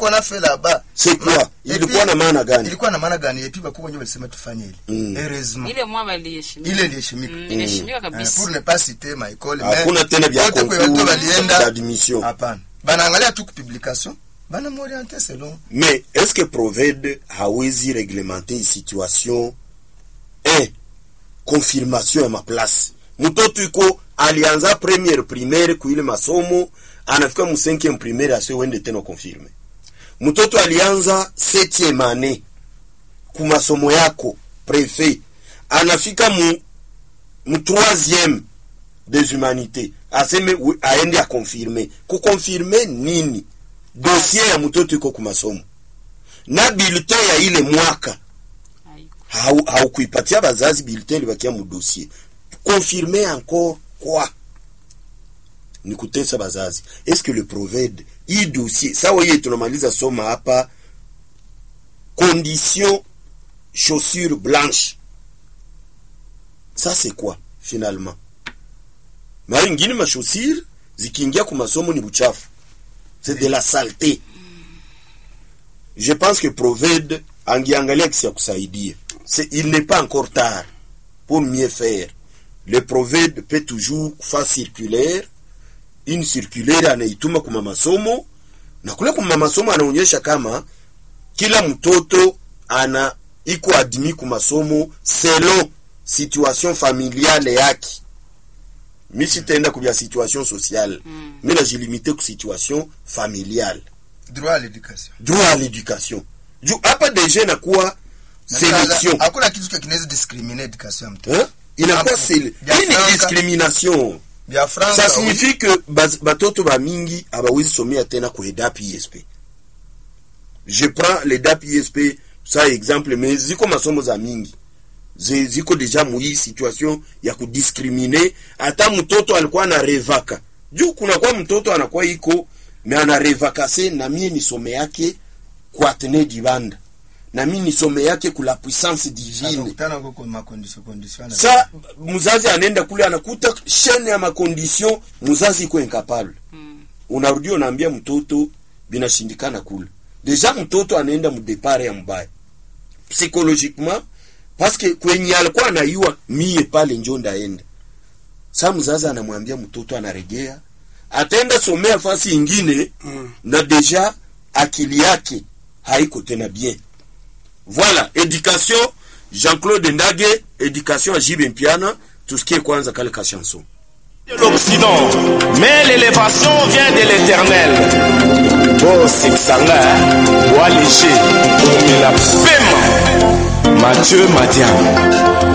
qu'on a fait là-bas C'est quoi? Et Ilikuwa puis- na maana gani? ilikuwa na maana gani epi bakubwa wenyewe walisema tufanye ile Mm. heureusement ile mwa baliheshimika ile iliheshimika Mm, iliheshimika Eh, kabisa pour ne pas citer ma école Hakuna tena vya wote kwe watu concours walienda d'admission. hapana banaangalia tu publication bana m'orienter selon Mais est-ce que Proved hawezi reglementer hii situation eh, confirmation ya maplace mtoto iko alianza premiere primaire kuile masomo anafika mu 5e primaire asio wende tena confirme mtoto alianza 7e année ku masomo yako prefet anafika mu mu 3e des humanités aseme wi- aende akonfirme kukonfirme nini dossier ya mtoto iko ku masomo na bulletin ya ile mwaka Haiko. hau- haukuipatia bazazi bulletin ilibakia mu dossier confirme encore quoi ni kutesa bazazi est-ce que le proved hii dossier sawa hiye tunamaliza soma hapa condition chaussure blanche ça c'est quoi finalement mara ingine machaussure zikiingia ku masomo ni buchafu c'est de la saleté je pense que proved angiangalia kisi ya kusaidia C'est- il n'est pas encore tard pour mieux faire le proved peut toujours faire circulaire une circulaire anaituma kuma masomo na kule kuma masomo anaonyesha kama kila mtoto ana iko admis ku masomo selon situation familiale yake mi sitaenda kubya situation sociale Mm. mi najilimite ku situation familiale droit à l'éducation droit à l'éducation juu hapa deja inakuwa Na selection sasa, hakuna kitu kinaweza discriminer education ya mtoto Hein? inakuwa Hapo. sele Vya hii ni Franka. discrimination vya France ça signifie que baz- batoto bamingi abawezi somea tena ku edap isp je prends ledap isp sa exemple mais ziko masomo za mingi Zi- ziko deja muhii situation ya kudiscrimine hata mtoto alikuwa anarevaka juu kunakuwa mtoto anakuwa iko me anarevakase na mie nisome yake ku atene dibanda na mie nisome yake ku la puissance divine anakutana huko kwa makondisio kondisio ana- sa mzazi anaenda kule anakuta shene ya makondisyon mzazi iko incapable Mm. unarudi unaambia mtoto binashindikana kule deja mtoto anaenda mdepare ya mbaya psychologiquement paske kwenye alikuwa anaiwa mie pale njo ndaenda sa mzazi anamwambia mtoto anaregea ataenda somea fasi ingine Mm. na deja akili yake haiko tena bien voilà éducation jean-claude ndage éducation ya jibe mpiana tusikie kwanza kale ka chanson de l'Occident, mais l'élévation vient de l'éternel. Oh, c'est que ça là, bois léger, mais la paiement. Mathieu Madian.